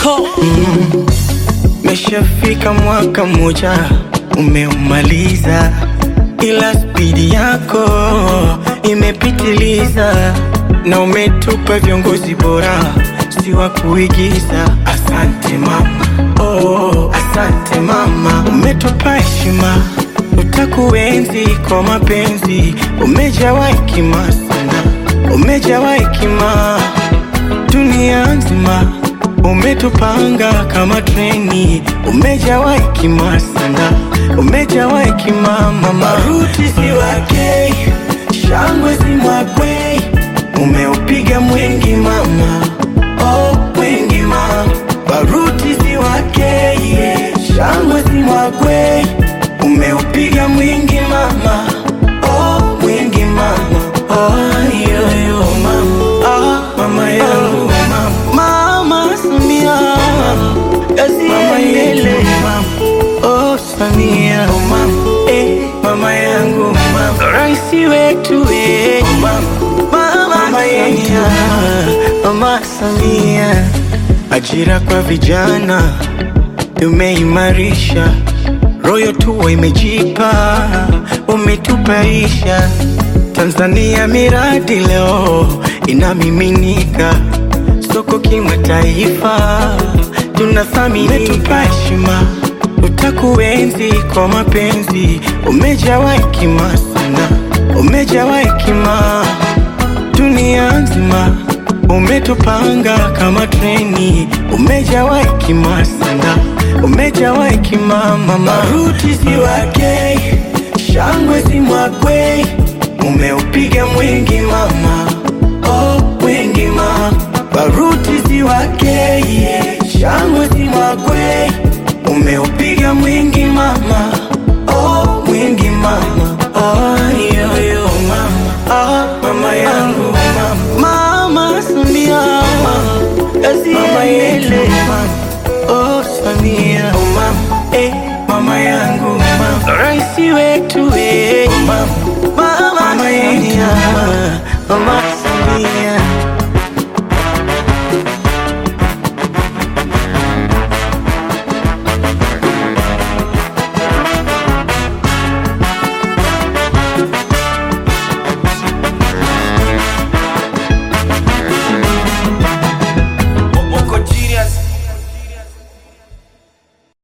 Moko Meshafika mwaka mmoja umeumaliza, ila spidi yako imepitiliza, na umetupa viongozi bora, si wa kuigiza. Asante mama, oh, asante mama, umetupa heshima, utakuenzi kwa mapenzi, umejawa hekima sana, umejawa hekima dunia nzima umetupanga kama treni, umejawa hekima sana, umejawa hekima mama. Baruti si wake, shangwe si mwakwe, umeupiga mwingi mama, oh mwingi mama. Baruti si wake, yeah. shangwe si mwakwe, umeupiga mwingi mama, oh mwingi mama, oh yo yo mama, ah mama yangu mama, mama Samia, kazi iendelee oh Samia, mama, eh mama yangu mama, rais wetu eh mama, mama yetu mama Samia, ajira kwa vijana umeimarisha royo tuwa imejipa, umetupaisha Tanzania, miradi leo inamiminika soko kimataifa, tunathamini, umetupa heshima, utakuenzi kwa mapenzi, umejawa hekima sana, umejawa hekima dunia nzima umetupanga kama treni, umejawa hekima sana, umejawa hekima mama. Baruti si wake, shangwe si mwakwe, umeupiga mwingi mama, oh mwingi mama. Baruti si wake, yeah. shangwe si mwakwe, umeupiga mwingi mama, oh mwingi mama, oh yo yo mama, ah mama yangu mama, mama Samia, kazi iendelee oh Samia, mama, eh mama yangu mama, rais wetu eh mama, mama Samia, mama Samia